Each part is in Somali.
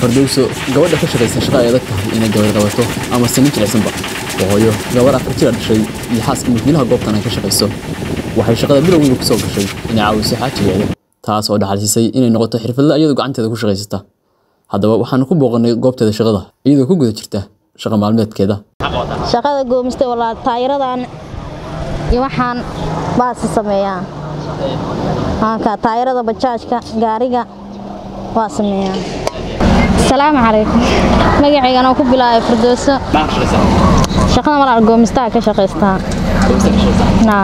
fardowso gabadha ka shaqaysa shaqa ay adag tahay inay gabar qabato ama sanin jilicsanba oo hooyo gabar afar jira dhashay iyo xaaska mulkiilaha goobtan ay ka shaqayso waxay shaqada bilowgiiba ku soo gashay inay caawiso xaajigeeda taas oo dhaxalsiisay inay noqoto xirfadle iyadoo gacanteeda ku shaqaysata haddaba waxaanu ku booqannay goobteeda shaqada iyadoo ku guda jirta shaqa maalmeedkeeda shaqada goomista walaa taayiradan iyo waxaan baasi sameeyaa maanka taayirada bajaajka gaariga waa sameeyaa asalaamu calaykum magacaygana ku bilaabay firdooso shaqada malaal goomistaha ka shaqaystaa naa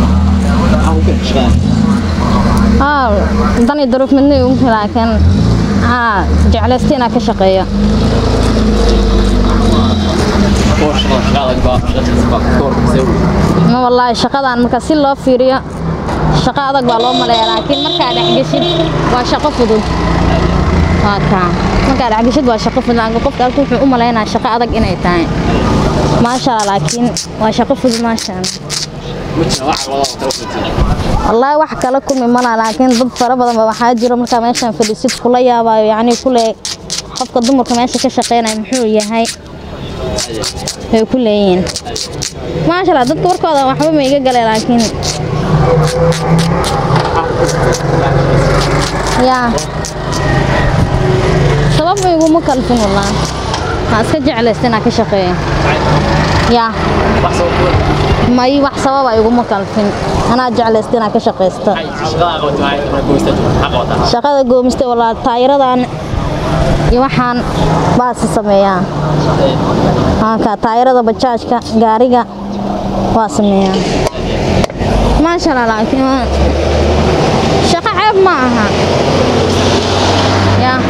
aa dan iyo daruuf midna ugu laakiin aa jeclaysta inaa ka shaqeeyo ma wallaahi shaqadan marka si loo fiiriyo shaqo adag baa loo maleeya laakiin markaa dhexgeshid waa shaqo fudud waa kaa markaa dhexgeshid waa shaqo fudud laakiin qofka halka wuxuu u maleynayaa shaqo adag inay tahay maasha allah laakiin waa shaqo fudud maasha allah wallaahi wax kala kulmi malaha laakiin dad fara badan ba waxaa jiro markaa meeshan fadhiisid kula yaabayo yacni kule qofka dumarka meesha ka shaqeynaya muxuu yahay way ku leeyihiin maasha allah dadka warkooda waxba ma iga galee laakiin yaa sabab ma iguma kalfin wallah maa iska jeclaysta inaan ka shaqeeyo yaa may wax sababa iguma kalfin anaa jeclaysta inaan ka shaqaysta shaqada goomista walaa taayiradan iyo waxaan baasi sameeyaa maanka taayirada bajaajka gaariga waa sameeyaa maasha allah laakiin shaqo ceeb ma aha yaa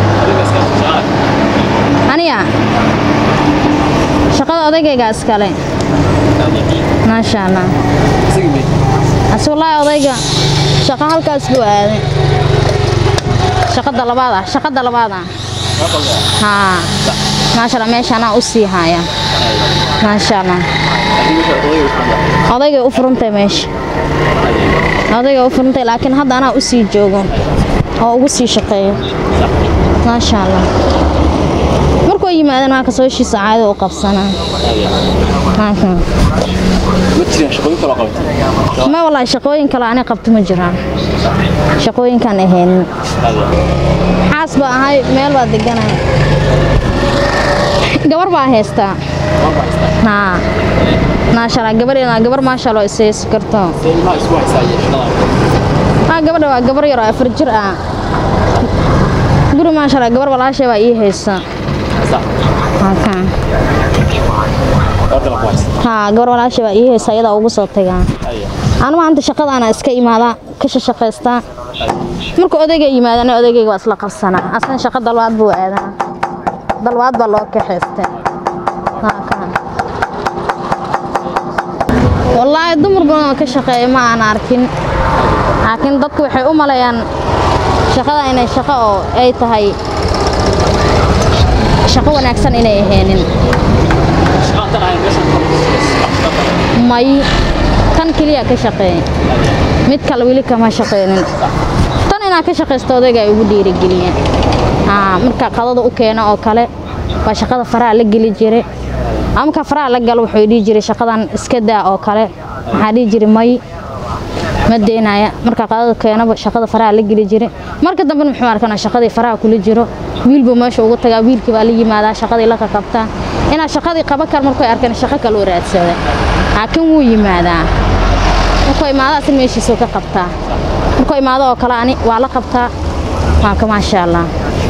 aniga shaqada odaygayga iskale maasha allah ase wallaahi odayga shaqo halkaas buu aaday shaqada labaad ah shaqada labaad ah haa maasha allah meesha anaa u sii haya maasha allah odaygay u furantay meesha odaygay u furantay laakiin hadda anaa u sii joogo oo ugu sii shaqeeyo maasha allah markuu yimaadeen waa kasoo heshiisa caado u qabsanaa ma wallaahi shaqooyin kale ani qabto ma jiraan shaqooyinkaan ahaynin xaas baa ahay meel baa deganay gabar baa haystaa haa maasha allah gabar gabar maasha allah isaysi karto haa gabadha waa gabar yar oo afar jir ah guri maasha allah gabar walaashay baa ii haysa haa gabar walaashay baa ii haysa ayadaa ugu soo tagaa anu maanta shaqadaana iska imaadaa ka shaqaystaa marka odayga yimaadana odaygayga waa isla qabsanaa asan shaqo dalwaad buu aadaa dalwaad baa loo kaxaystay wallaahi dumar badan oo ka shaqeeya ma aan arkin laakiin dadku waxay u maleeyaan shaqada inay shaqo oo ay tahay shaqo wanaagsan inay ahaynin may tan keliya ka shaqeey mid kale weli kama shaqeynin tan inaa ka shaqaysto odayga ay ugu dhiirigeliya marka qadada u keeno oo kale waa shaqada faraha la geli jiray ama marka faraha la galo wuxuu dhihi jiray shaqadan iska daa oo kale waxaa dhihi jiray may ma deynaya marka qadada keenaba shaqada faraha la geli jiray marka dambe muxuu arkanaa shaqadii faraha kula jiro wiilbuu meesha ugu tagaa wiilkii baa la yimaadaa shaqadii la qabtaa inaa shaqadii qaban kar markuu arkana shaqo kale u raadsada laakiin wuu yimaadaa markuu imaado asin meeshiisuu ka qabtaa markuu imaado oo kale ani waa la qabtaa waa ka maasha allah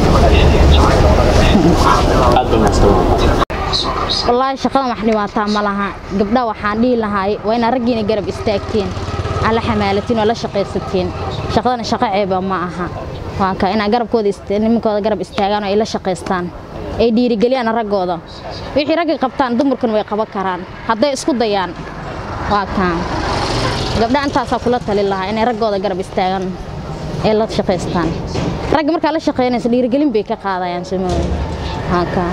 wallaahi shaqadan wax dhibaataa ma laha gabdha waxaan dhihi lahaay waa inaa raggiina garab istaagteen aan la xamaalatiin oo la shaqaysatiin shaqadana shaqo ceeba ma aha waa ka inaa garabkooda nimankooda garab istaagaan oo ay la shaqaystaan ay dhiirigeliyaan raggooda wixii ragga qabtaan dumarkan way qaban karaan hadday isku dayaan waa kaa gabdha intaasaa kula talin lahaa inay raggooda garab istaagaan ee la shaqaystaan ragga markaa la shaqaynaysa dhiirigelin bay ka qaadayaan samooda waa kaa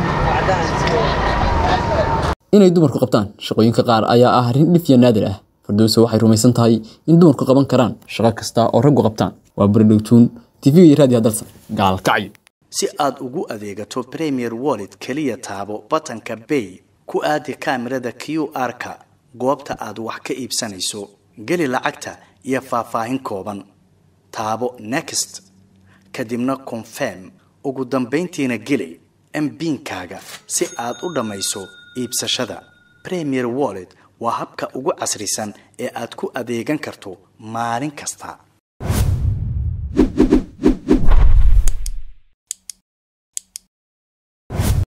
inay dumarku qabtaan shaqooyinka qaar ayaa ah arrin dhif iyo naadir ah fardowso waxay rumaysan tahay in dumarku qaban karaan shaqo kasta oo raggu qabtaan waa baradhowtuun tv iyo raadiyo dalsan gaalkacyo si aad ugu adeegato premier wallet keliya taabo batanka bay ku aadi kaamirada q r-ka goobta aad wax ka iibsanayso geli lacagta iyo faahfaahin kooban taabo next kadibna confirm ugu dambayntiina geli mbiinkaaga si aad u dhammayso iibsashada premier wallet waa habka ugu casrisan ee aad ku adeegan karto maalin kasta